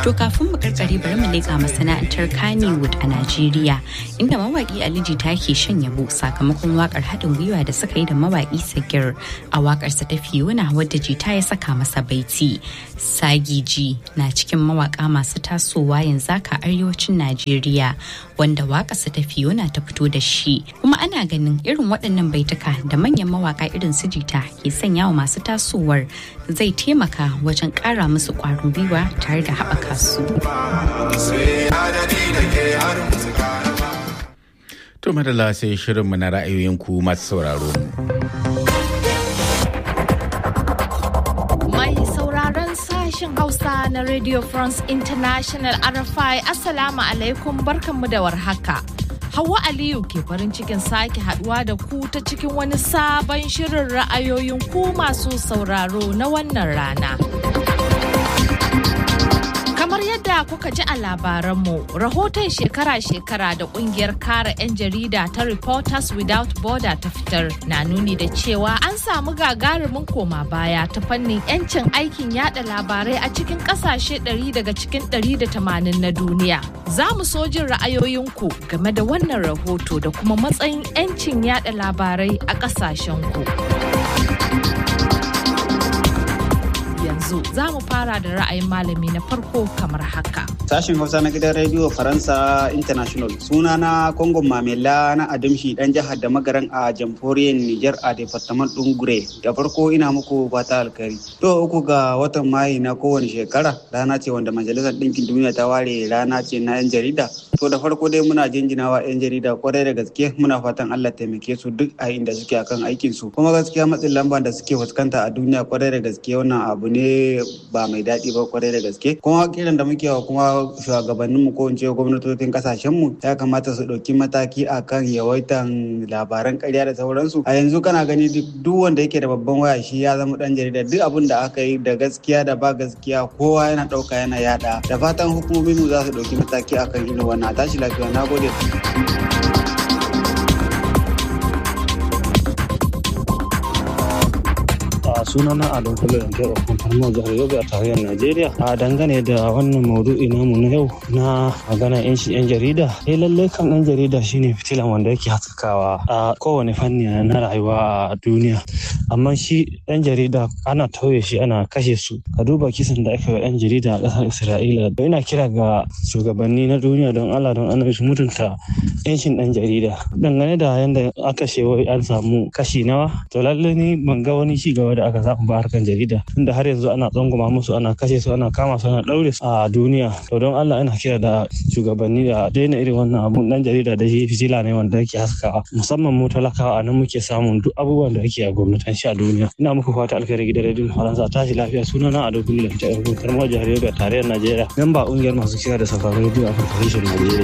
To kafin mu karkare bari mu leƙa masana'antar Kannywood a Najeriya inda mawaƙi Ali Jita ke shan yabo sakamakon wakar haɗin gwiwa da suka yi da mawaƙi Sagir a waƙarsa ta Fiona wadda Jita ya saka masa baiti. Sagi G na cikin mawaƙa masu tasowa yanzu haka arewacin Najeriya wanda waƙarsa ta Fiona ta fito da shi. Kuma ana ganin irin waɗannan baituka da manyan mawaƙa irin su Jita ke sanya wa masu tasowar zai taimaka wajen ƙara musu ƙwarin gwiwa tare da haɓaka su. To madalla sai shirinmu na ra'ayoyinku masu sauraro. Mai sauraron sashen Hausa na Radio France International RFI Assalamu alaikum barkanmu da warhaka. Hauwa Aliyu ke farin cikin sake haduwa da ku ta cikin wani sabon shirin ra'ayoyin ku masu sauraro na wannan rana. Kamar yadda kuka ji a labaranmu, rahoton shekara-shekara da kungiyar kare 'yan jarida ta Reporters Without Border ta fitar na nuni da cewa an samu gagarumin koma baya ta fannin 'yancin aikin yada labarai a cikin kasashe 100 daga cikin 180 na duniya. Za mu so jin ra'ayoyinku game da wannan rahoto da kuma matsayin 'yancin yada labarai a kasashenku. yanzu za mu fara da ra'ayin malami na farko kamar haka. Sashen Hausa na gidan Rediyo Faransa International suna na Kongon Mamela na Adamshi dan jihar da magaran a jamhuriyar Nijar a Departement Dungure. Da farko ina muku fata alkari. To uku ga watan Mayu na kowane shekara rana ce wanda Majalisar Ɗinkin Duniya ta ware rana ce na 'yan jarida. To da farko dai muna jinjinawa 'yan jarida kwarai da gaske muna fatan Allah taimake su duk a inda suke akan aikin su. Kuma gaskiya matsin lamba da suke fuskanta a duniya kwarai da gaske wannan abu ne ba mai daɗi ba kwarai da gaske kuma kiran da muke wa kuma shugabannin mu ko in ce gwamnatocin kasashen mu ya kamata su ɗauki mataki akan yawaitan labaran ƙarya da sauransu a yanzu kana gani duk wanda yake da babban waya shi ya zama ɗan jarida duk abin da aka yi da gaskiya da ba gaskiya kowa yana ɗauka yana yaɗa da fatan hukumomin mu za su ɗauki mataki akan irin wannan a tashi lafiya na gode. sunana Adam Kula da Kai Ofin Farmo Jihar Yobe a tarayyar Najeriya. A dangane da wannan maudu'i namu na yau na magana yan shi yan jarida. Eh lallai kan ɗan jarida shine fitilan wanda yake haskakawa a kowane fanni na rayuwa a duniya. Amma shi ɗan jarida ana tauye shi ana kashe su. Ka duba kisan da aka yi ɗan jarida a ƙasar Isra'ila. Ina kira ga shugabanni na duniya don Allah don annabi su mutunta yancin ɗan jarida. Dangane da yanda aka shewa an samu kashi nawa. To lallai ni ban ga wani ci gaba da aka samu ba harkan jarida tunda har yanzu ana tsangwama musu ana kashe su ana kama su ana daure su a duniya to don Allah ina kira da shugabanni da daina irin wannan abun dan jarida da shi fitila ne wanda yake haskawa musamman mu talakawa a nan muke samun duk abubuwan da ake a gwamnatin shi a duniya ina muku fata alkhairi gidan rediyon faransa tashi lafiya sunana a dukkan lanta yarkun karmar jihar yobe a tarayyar najeriya memba ƙungiyar masu kira da safarin rediyo a farfashin najeriya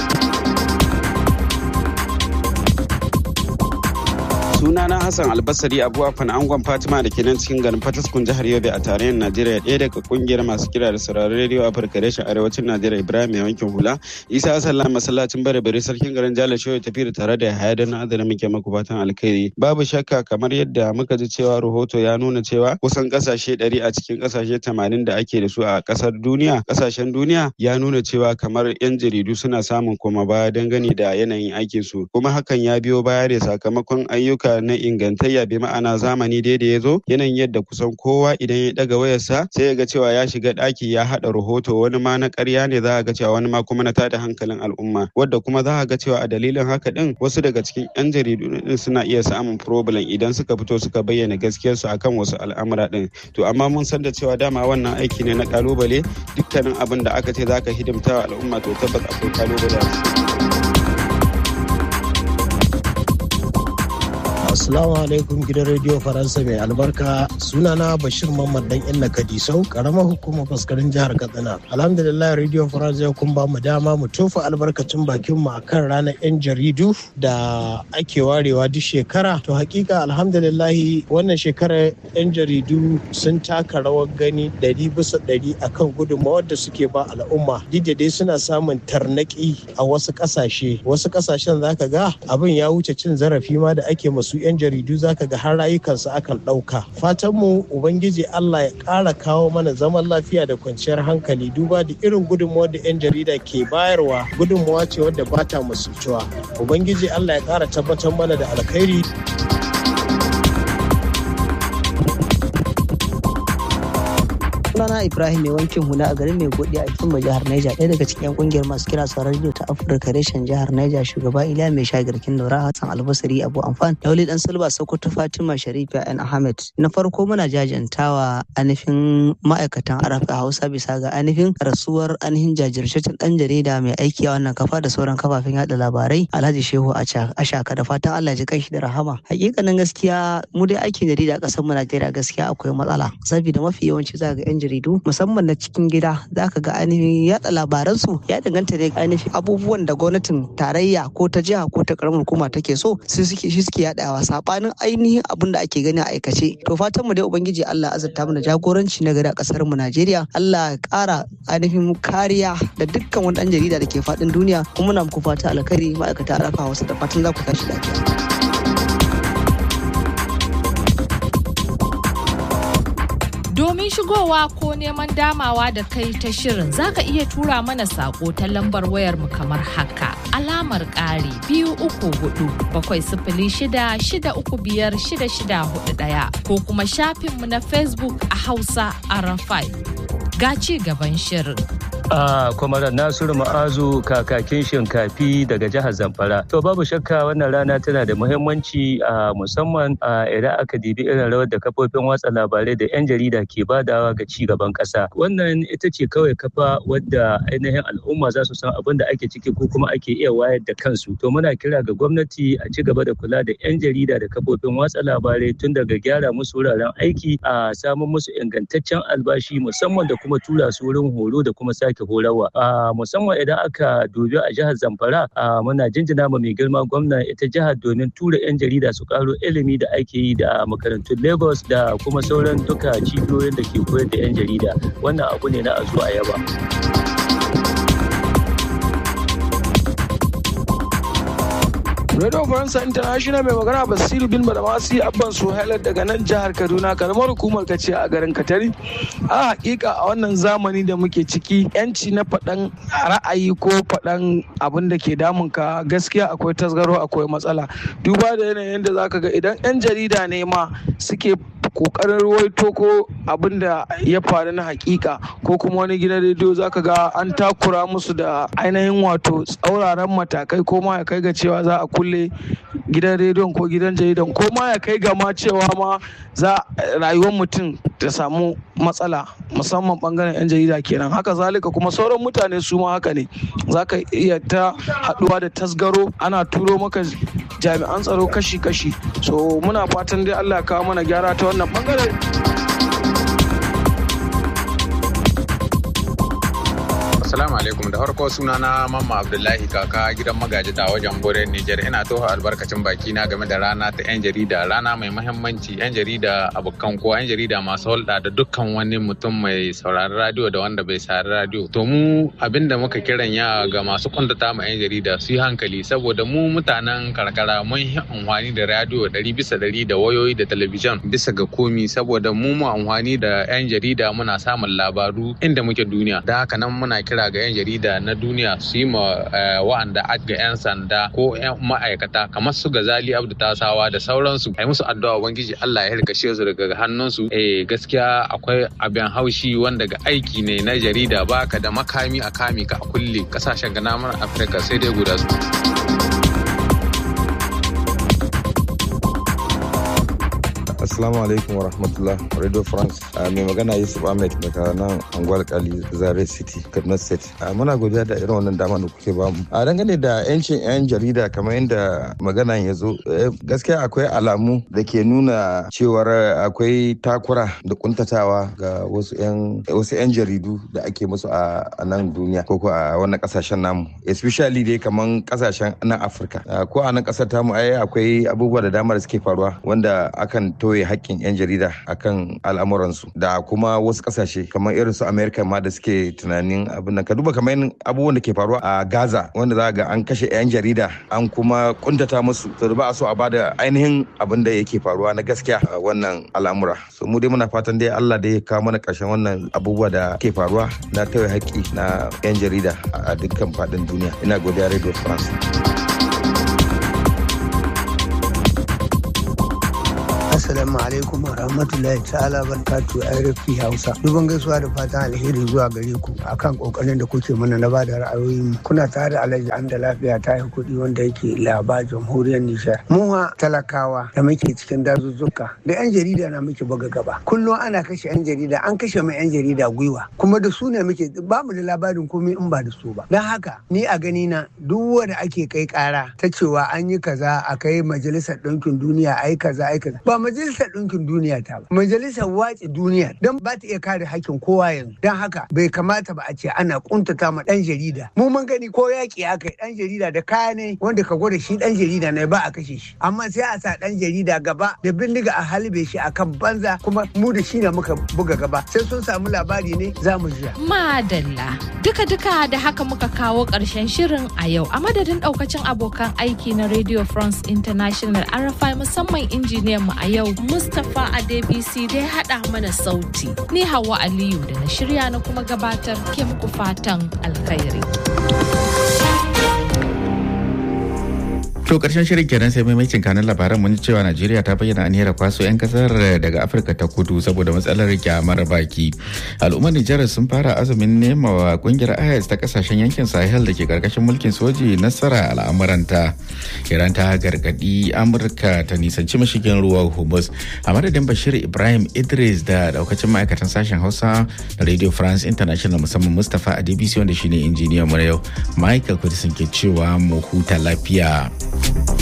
sunana hassan albasari abu afan angon fatima da ke nan cikin garin fataskun jihar yobe a tarayyar najeriya ɗaya daga kungiyar masu kira da sauraron rediyo afirka reshen arewacin najeriya ibrahim mai wankin hula isa sallah masallacin bare bare sarkin garin jala shoyo tafi da tare da yahaya don adana muke maku fatan alkhairi babu shakka kamar yadda muka ji cewa rahoto ya nuna cewa kusan kasashe ɗari a cikin kasashe tamanin da ake da su a kasar duniya kasashen duniya ya nuna cewa kamar yan jaridu suna samun koma baya dangane da yanayin aikin su kuma hakan ya biyo baya da sakamakon ayyuka na ingantayya bi ma'ana zamani dai da ya zo yanayin yadda kusan kowa idan ya daga wayarsa sai ya ga cewa ya shiga ɗaki ya haɗa rahoto wani ma na ƙarya ne za a ga cewa wani ma kuma na tada hankalin al'umma wadda kuma za a ga cewa a dalilin haka din wasu daga cikin yan jaridu din suna iya samun problem idan suka fito suka bayyana gaskiyarsu akan wasu al'amura din to amma mun san da cewa dama wannan aiki ne na kalubale dukkanin abin da aka ce zaka hidimta wa al'umma to tabbas akwai kalubale Assalamu alaikum gidan rediyo Faransa mai albarka sunana Bashir Mamman dan Inna Kadisau karamar hukumar faskarin jihar Katsina. Alhamdulillah rediyo Faransa kun ba mu dama mu tofa albarkacin bakin mu akan ranar yan jaridu da ake warewa duk shekara. To hakika alhamdulillah wannan shekarar yan jaridu sun taka rawar gani ɗari bisa ɗari akan gudunmawar da suke ba al'umma. Duk da dai suna samun tarnaki a wasu ƙasashe. Wasu ƙasashen zaka ga abin ya wuce cin zarafi ma da ake masu 'yan jaridu zaka ga har rayukansu akan ɗauka fatan mu ubangiji Allah ya ƙara kawo mana zaman lafiya da kwanciyar hankali duba da irin gudunmuwar da 'yan jarida ke bayarwa gudunmuwa ce wadda ba ta musultuwa ubangiji Allah ya ƙara tabbatar mana da alkhairi sunana ibrahim mai wankin hula a garin mai godi a kimba jihar niger ɗaya daga cikin kungiyar masu kira sauran rediyo ta afirka reshen jihar niger shugaba iliya mai shagirkin daura hassan albasari abu amfan lauli dan silba sokoto fatima sharifa yan ahmed na farko muna jajantawa ainihin ma'aikatan arafa hausa bisa ga ainihin rasuwar ainihin jajirtaccen dan jarida mai aiki a wannan kafa da sauran kafafen yada labarai alhaji shehu ashaka da fatan allah ji kai da rahama hakikanin gaskiya mu dai aikin jarida a ƙasar mu najeriya gaskiya akwai matsala saboda mafi yawanci za ga 'yan jaridu musamman na cikin gida za ka ga ainihin yada labaransu ya danganta da ainihin abubuwan da gwamnatin tarayya ko ta jiha ko ta karamar hukuma take so su suke shi suke yadawa sabanin ainihin abin da ake gani a aikace to fatan mu dai ubangiji Allah azurta mu da jagoranci na gari a kasar mu Najeriya Allah ya kara ainihin kariya da dukkan wani dan jarida da ke faɗin duniya kuma muna muku fata alkhairi ma'aikata arafa wasu da fatan za ku tashi lafiya. Domin shigowa ko neman damawa da kai ta shirin zaka iya tura mana sako ta lambar wayar mu kamar haka. Alamar ƙari biyu uku hudu bakwai sifili shida shida uku biyar shida shida hudu ɗaya ko kuma shafinmu na Facebook a Hausa Arafai. Ga ci gaban shirin. a kwamarar nasiru ma'azu kakakin shinkafi daga jihar zamfara to babu shakka wannan rana tana da muhimmanci a musamman idan aka dibi irin rawar da kafofin watsa labarai da 'yan jarida ke badawa ga ci gaban kasa wannan ita ce kawai kafa wadda ainihin al'umma za su san abin da ake ciki ko kuma ake iya wayar da kansu to muna kira ga gwamnati a ci gaba da kula da 'yan jarida da kafofin watsa labarai tun daga gyara musu wuraren aiki a samun musu ingantaccen albashi musamman da kuma tura su wurin horo da kuma sake sake horarwa musamman idan aka dubi a jihar zamfara muna jinjina ma mai girma gwamna ita jihar domin tura 'yan jarida su karo ilimi da ake yi da makarantun lagos da kuma sauran duka cibiyoyin da ke koyar da 'yan jarida wannan abu ne na a zo a yaba Radio Faransa International mai magana Basiru bin Badamasi Abban Suhaila daga nan jihar Kaduna karamar hukumar kace a garin Katari. A hakika a wannan zamani da muke ciki yanci na faɗan ra'ayi ko faɗan abin da ke damun ka gaskiya akwai tasgaro akwai matsala. Duba da yanayin da zaka ga idan 'yan jarida ne ma suke kokarin ruwaito ko abin da ya faru na hakika ko kuma wani gidan rediyo zaka ga an takura musu da ainihin wato tsauraran matakai ko ma ya kai ga cewa za a kulle gidan rediyon ko gidan jaridan ko ma ya kai ga ma cewa ma za rayuwar mutum ta samu matsala musamman bangaren 'yan jarida kenan haka zalika kuma sauran mutane su ma haka ne za ka iya ta haduwa da tasgaro ana turo maka jami'an tsaro kashi-kashi so muna fatan dai allah ya kawo mana gyara ta wannan bangare Assalamu alaikum da farko suna na Mamma Abdullahi kaka gidan magaji ta wajen Bore Niger ina toho albarkacin baki na game da rana ta 'yan jarida rana mai mahimmanci 'yan jarida abokan ko 'yan jarida masu hulɗa da dukkan wani mutum mai sauraron radio da wanda bai saurari radio to mu abinda muka kiran ya ga masu kuntata ma 'yan jarida su yi hankali saboda mu mutanen karkara mun yi amfani da radio ɗari bisa ɗari da wayoyi da talabijin bisa ga komi saboda mu mu amfani da 'yan jarida muna samun labaru inda muke duniya da haka nan muna kira ga 'yan jarida na duniya su yi ma wa'anda ga 'yan sanda ko 'yan ma'aikata kamar su gazali abdu tasawa da sauransu a yi musu addu'a ubangiji allah ya hirkashe su daga hannunsu eh gaskiya akwai abin haushi wanda ga aiki ne na jarida baka da makami a kame ka a kulle kasashen gana mana afirka sai dai guda su Assalamu alaikum wa rahmatullah Radio France mai magana Yusuf Ahmed daga nan Angwal Kali Zare City Kaduna State muna godiya da irin wannan dama da kuke bamu a dangane da yancin yan jarida kamar yadda magana ya zo gaskiya akwai alamu da ke nuna cewar akwai takura da kuntatawa ga wasu yan wasu yan jaridu da ake musu a nan duniya ko a wannan kasashen namu especially dai kamar kasashen nan Afirka ko a nan kasar tamu ai akwai abubuwa da dama da suke faruwa wanda akan toye haƙƙin 'yan jarida akan al'amuransu da kuma wasu ƙasashe kamar irin su america ma da suke tunanin abin nan ka duba kamar abubuwan da ke faruwa a gaza wanda za ga an kashe 'yan jarida an kuma kuntata musu to da ba a so a bada ainihin abin da yake faruwa na gaskiya a wannan al'amura so mu dai muna fatan dai allah da ya kawo mana ƙarshen wannan abubuwa da ke faruwa na tauye haƙƙi na 'yan jarida a dukkan faɗin duniya ina godiya radio france Assalamu alaikum wa rahmatullahi ta'ala barkatu a RFP Hausa. Duban gaisuwa da fatan alheri zuwa gare ku akan kokarin da kuke mana na bada ra'ayoyin kuna tare da Alhaji Anda lafiya ta yi kuɗi wanda yake laba jamhuriyar Nijar. Mu talakawa da muke cikin dazuzzuka da 'yan jarida na muke buga gaba. Kullum ana kashe 'yan jarida an kashe mai 'yan jarida gwiwa kuma da su ne muke ba mu da labarin komai in ba da su ba. Don haka ni a gani na duk wanda ake kai kara ta cewa an yi kaza a kai majalisar ɗinkin duniya ai kaza ai kaza ba majalisar ɗinkin duniya ta ba majalisar watsi duniya don ba ta iya kare hakkin kowa yanzu don haka bai kamata ba a ce ana kuntata ma ɗan jarida mu mun gani ko yaƙi aka yi ɗan jarida da kaya ne wanda ka gwada shi ɗan jarida ne ba a kashe shi amma sai a sa ɗan jarida gaba da bindiga a halbe shi akan banza kuma mu da shi ne muka buga gaba sai sun samu labari ne za mu jiya. madalla duka duka da haka muka kawo ƙarshen shirin a yau a madadin ɗaukacin abokan aiki na radio france international rfi musamman injiniyan mu a yau Mustapha Adebisi da ya haɗa mana sauti. Ni Hawa Aliyu da na shirya na kuma gabatar ke muku fatan alkhairi. To karshen shirin kenan sai maimacin kanin labaran mun cewa Najeriya ta bayyana aniyar kwaso 'yan kasar daga Afirka ta kudu saboda matsalar kyamar baki. Al'ummar Nijar sun fara azumin nema wa kungiyar IS ta kasashen yankin Sahel da ke karkashin mulkin soji nasara al'amuranta. Iran ta gargadi Amurka ta nisanci mashigin ruwan Hormuz. A madadin Bashir Ibrahim Idris da daukacin ma'aikatan sashen Hausa da Radio France International musamman Mustapha Adebisi wanda shine injiniyan mu na yau. Michael Kudisin ke cewa mu huta lafiya.